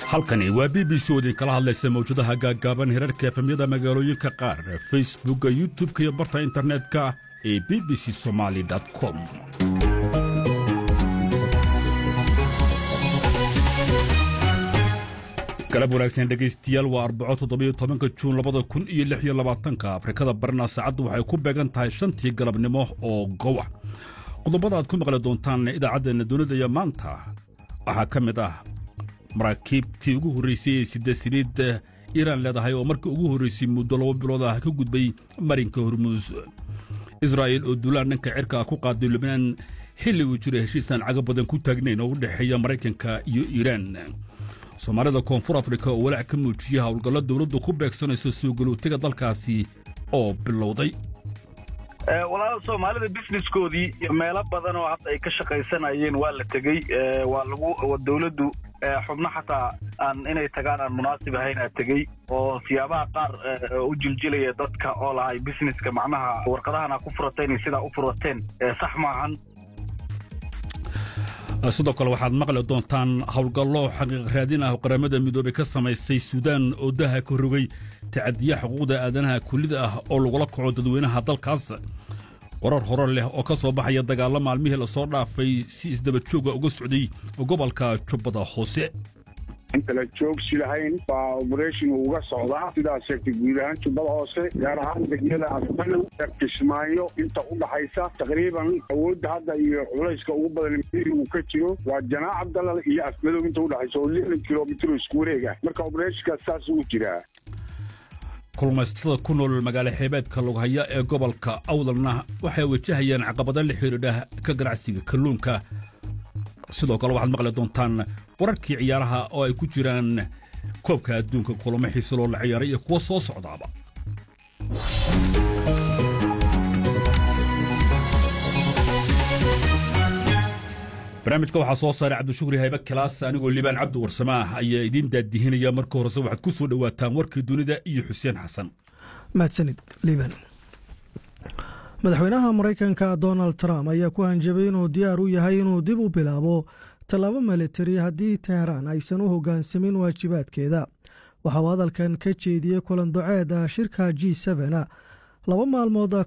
halkani waa b b c oo idinkala hadlaysa mawjadaha gaaggaaban herarka efemyada magaalooyinka qaar facebookka youtub-ka iyo barta internetka ee b b c somaali com galab wanaagsan dhegaystayaal waa arbaco toddobiyo tobanka juun labada kun iyo lix iyo labaatanka afrikada barna saacaddu waxay ku beegan tahay shantii galabnimo oo gowa qodobada aad ku maqli doontaan idaacaddeena dunida iyo maanta waxaa ka mid ah maraakiibtii ugu horraysay ee sida saliid iiraan leedahay oo markii ugu horraysay muddo laba bilood ah ka gudbay marinka hormuus israa'il oo duulaan dhanka cirka ku qaaday lubnaan xilli uu jiro heshiisaan caga badan ku taagnayn oo u dhexeeya maraykanka iyo iiraan soomaalida koonfur afrika oo walaac ka muujiyey howlgallo dowladdu ku beegsanayso soo galootiga dalkaasi oo bilowday walaal soomaalida businesskoodii iyo meelo badan oo hadda ay ka shaqaysanayeen waa la tegey waa lagu dowladdu xubno xataa aan inay tagaan aan munaasib ahayn aa tegey oo siyaabaha qaar u jiljilaya dadka oo lahay businesska macnaha warqadahan aa ku furateen iyo sidaa u furateen sax maahan sidoo kale waxaad maqli doontaan howlgallo xaqiiq raadin ah oo qaramada midoobey ka samaysay suudaan oo daha ka rogay tacadiya xuquuqda aadanaha kulida ah oo lagula kaco dadweynaha dalkaas warar hore leh oo ka soo baxaya dagaallo maalmihii lasoo dhaafay si isdaba jooga uga socday gobolka jubbada hoose intala joogsi lahayn baa oberation uga socdaa sidaas sheegtay guud ahaan jubbada hoose gaar ahaan degmada afmalow kismaayo inta u dhaxaysa taqriiban awoodda hadda iyo culayska ugu badan uu ka jiro waa janaac abdalal iyo afmalow inta udhaxaysa oo lixdan kilomitr isku wareega marka oberethonkaas saas uu jiraa kulmaysatada ku nool magaalo xeebeedka lughaya ee gobolka awdalna waxay wajahayaan caqabado la xidhiidha ka ganacsiga kalluunka sidoo kale waxaad maqli doontaan wararkii ciyaaraha oo ay ku jiraan koobka adduunka kulamo xiise loo la ciyaaray iyo kuwa soo socdaaba barnaamijka waxaa soo saaray cabdishukri haybe kilaas anigoo liibaan cabdi warsamaah ayaa idiin daadihinaya marka horese waxaad ku soo dhowaataan warkii dunida iyo xuseen xasan mahadsanid liibaan madaxweynaha maraykanka donald trump ayaa ku hanjabay inuu diyaar u yahay inuu dib u bilaabo tallaabo militari haddii teheraan aysan u hoggaansamin waajibaadkeeda waxauu hadalkan ka jeediyey kulan doceed ah shirka g laba maalmood